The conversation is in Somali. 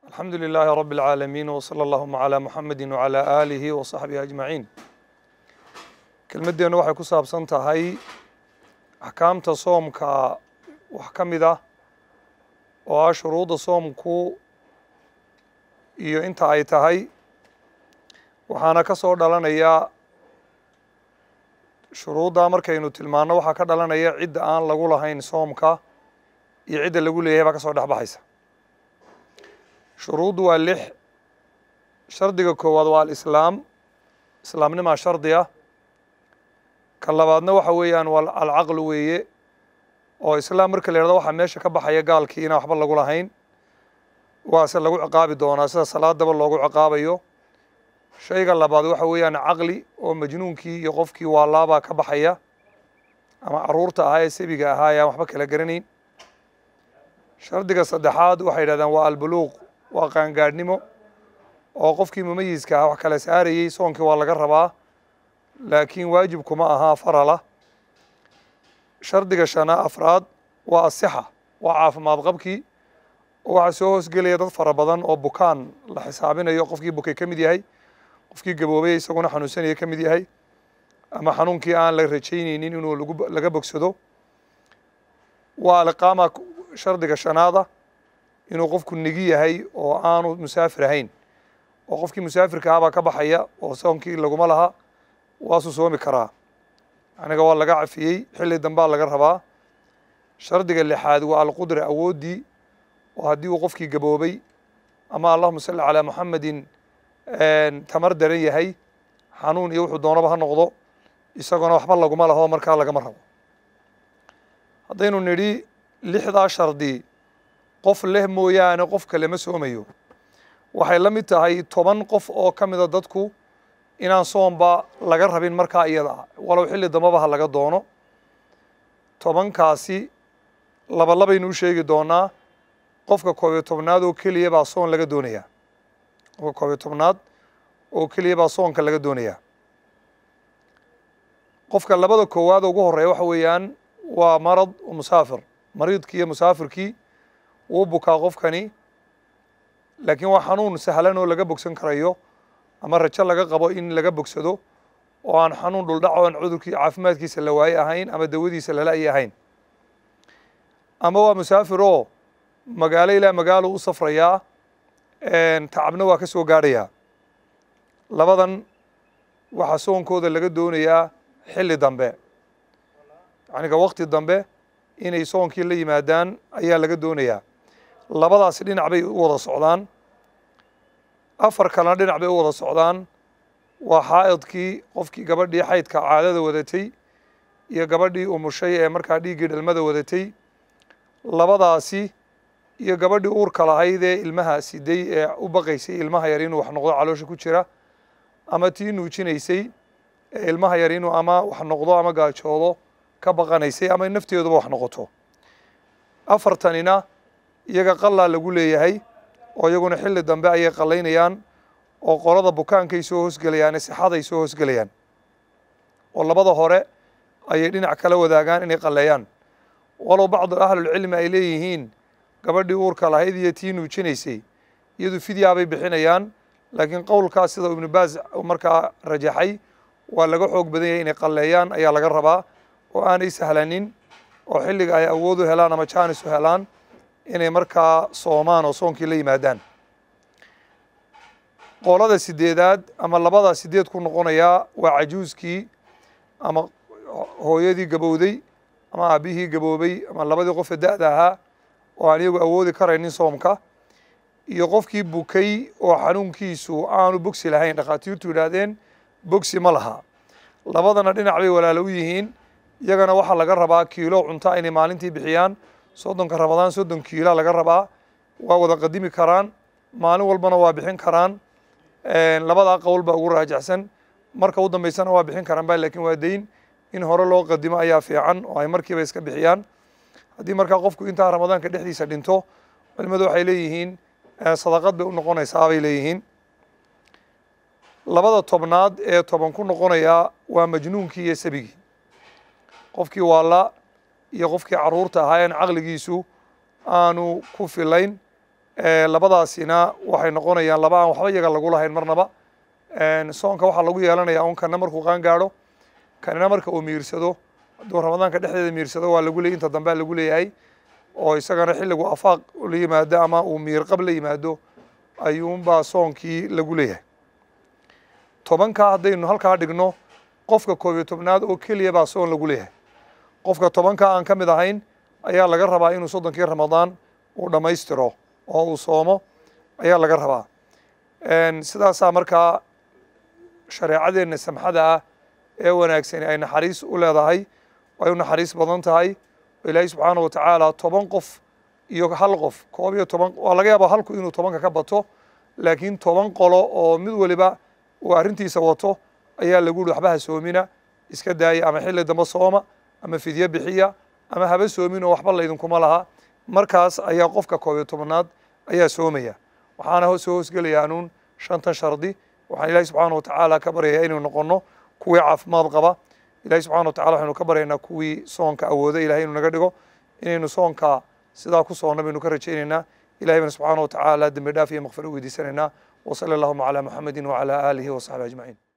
alxamdu lilaahi rabi اlcaalamiin wsala allahuma calaa muxamedi wcalaa aalihi wa saxbihi ajmaciin kelmaddeennu waxay ku saabsan tahay axkaamta soomka wax ka mid ah oo ah shuruudda soomku iyo inta ay tahay waxaana ka soo dhalanaya shuruuddaa markaynu tilmaanno waxaa ka dhalanaya cidda aan lagu lahayn soomka iyo cidda lagu leeyahay baa ka soo dhex baxaysa shuruuddu waa lix shardiga koowaad waa alislaam islaamnimaa shardi ah ka labaadna waxa weeyaan waa alcaqlu weeye oo islaam marka la yidhahdo waxaa meesha ka baxaya gaalkii inaan waxba lagu lahayn waase lagu ciqaabi doonaa sida salaadaba loogu ciqaabayo shayga labaad waxa weeyaan caqli oo majnuunkii iyo qofkii waalaabaa ka baxaya ama caruurta ahaa ee sebiga ahaa ee aan waxba kala garanayn shardiga saddexaad waxay yidhahdaan waa albuluuq waa qaangaadhnimo oo qofkii mumayiska ah wax kala saarayey soonkii waa laga rabaa laakiin waajibkuma ahaa farala shardiga shana afraad waa asixa waa caafimaad qabkii oo waxaa soo hoosgelaya dad fara badan oo bukaan la xisaabinayo qofkii bukay ka mid yahay qofkii gaboobay isaguna xanuunsanaya ka mid yahay ama xanuunkii aan la rajaynaynin inuu laga bogsado waa aliqaama shardiga shanaada inuu qofku nigi yahay oo aanu musaafir ahayn oo qofkii musaafirka ahabaa ka baxaya oo soonkii laguma laha waasuu soomi karaa aniga waa laga cafiyey xilli dambaa laga rabaa shardiga lixaad waa alqudra awooddii oo haddii uu qofkii gaboobay ama allahuma salli calaa muxamedin tamar daran yahay xanuun iyo wuxuu doonaba ha noqdo isagona waxba laguma laho markaa lagama rabo haddaynu nidhi lixdaa shardi qof leh mooyaane qof kale ma soomayo waxay la mid tahay toban qof oo ka mida dadku inaan soomba laga rabin markaa iyada ah walow xilli dambaba ha laga doono tobankaasi laba labaynu u sheegi doonaa qofka koob iyo tobnaad oo keliya baa soon laga doonayaa qofka koob iyo tobnaad oo keliya baa soonka laga doonayaa qofka labada koowaad ugu horeeya waxa weeyaan waa marad musaafir mariidkii iyo musaafirkii wuu bukaa qofkani laakiin waa xanuun sahlan oo laga bogsan karayo ama rajo laga qabo in laga bogsado oo aan xanuun dhuldhac o aan cudurkii caafimaadkiisa la waaye ahayn ama dawadiisa lala-yi ahayn ama waa musaafir oo magaalo ilaa magaalo u safrayaa tacabna waa ka soo gaadhayaa labadan waxaa soonkooda laga doonayaa xilli dambe yacniga wakti dambe inay soonkii la yimaadaan ayaa laga doonayaa labadaasi dhinac bay u wada socdaan afar kalena dhinac bay u wada socdaan waa xaa'idkii qofkii gabadhii xaydka caadada wadatay iyo gabadhii umushay ee markaa dhiiggii dhalmada wadatay labadaasi iyo gabadhii uurka lahayd ee ilmaha siday ee u baqaysay ilmaha yar inuu wax noqdo caloosha ku jira ama tii nuujinaysay ee ilmaha yar inuu ama wax noqdo ama gaajoodo ka baqanaysay ama nafteeduba wax noqoto afartanina iyaga qalaa lagu leeyahay oo iyaguna xilli dambe ayay qallaynayaan oo qolada bukaankay soo hoosgelayaan ee sixaday soo hoosgelayaan oo labada hore ayay dhinac kala wadaagaan inay qalleeyaan walow bacdu ahlulcilmi ay leeyihiin gabadhii uurka lahayd iyo tii nuujinaysay iyadu fidyaabay bixinayaan laakiin qowlkaas sida ibnu baas markaa rajaxay waa laga xoog badan yahay inay qalleeyaan ayaa laga rabaa oo aanay sahlanin oo xilliga ay awood u helaan ama jaanis u helaan inay markaa soomaan oo soonkii la yimaadaan qolada sideedaad ama labada sideed ku noqonayaa waa cajuuskii ama hooyadii gabowday ama aabihii gaboobay ama labadii qofe da-da ahaa oo aan iyagu awoodi karaynin soomka iyo qofkii bukay oo xanuunkiisu aanu bogsi lahayn dhakhaatiirtu yidhaahdeen bogsi ma laha labadana dhinac bay walaalo u yihiin iyagana waxaa laga rabaa kiilo cunta inay maalintii bixiyaan soddonka ramadaan soddon kiila laga rabaa waa wada qadimi karaan maalin walbana waa bixin karaan labadaa qowl baa ugu raajacsan marka u dambeysana waa bixin karaan ba lakin waa dayn in hore loo qadimo ayaa fiican oo ay markiiba iska bixiyaan haddii markaa qofku intaa ramadaanka dhexdiisa dhinto culimadu waxay leeyihiin sadaqad bay u noqonaysaa bay leeyihiin labada tobnaad ee toban ku noqonayaa waa majnuunkii iyo sabigii qofkii waala iyo qofkii caruurta ahaa en caqligiisu aanu ku filayn labadaasina waxay noqonayaan laba aan waxba iyaga lagu lahayn marnaba soonka waxaa lagu yeelanaya un kana markuu qaan gaadho kanina marka uu miirsado hadduu ramadaanka dhexdeeda miirsado waa lagu leeyay inta dambea lagu leeyahay oo isagana xilligu afaaq la yimaado ama uu miirqab la yimaado ayuunbaa soonkii lagu leeyahay tobankaa haddaynu halkaa dhigno qofka koob iyo tobnaad oo keliya baa soon lagu leeyahay qofka tobankaa aan ka mid ahayn ayaa laga rabaa inuu soddonkii ramadaan uu dhammaystiro oo uu soomo ayaa laga rabaa sidaasaa markaa shareecadeenna samxada ah ee wanaagsani ay naxariis u leedahay ay u naxariis badan tahay oo ilaahay subxaana wa tacaala toban qof iyo hal qof koob iyo toban waa laga yaabaa halku inuu tobanka ka bato laakiin toban qolo oo mid waliba uu arrintiisa wato ayaa lagu yihi waxba ha soomina iska daaya ama xilli dambe sooma ama fidyo bixiya ama haba soomin oo waxba laydinkuma laha markaas ayaa qofka koob iyo tobanaad ayaa soomaya waxaana soo hoosgelaya anuun shantan shardi waxaan ilahi subxaana wa tacaala ka baryayaa inuu noqono kuwii caafimaad qaba ilahi subxana wa tacala waxaynu ka baryaynaa kuwii soonka awooda ilahay inuu naga dhigo inaynu soonka sidaa ku soonna baynu ka rajaynaynaa ilahay bana subxaana wa tacaala dembi dhaaf iyo makfiro weydiisanaynaa وصلى اللهم على محمد وعلى آله وصحبه أجمعين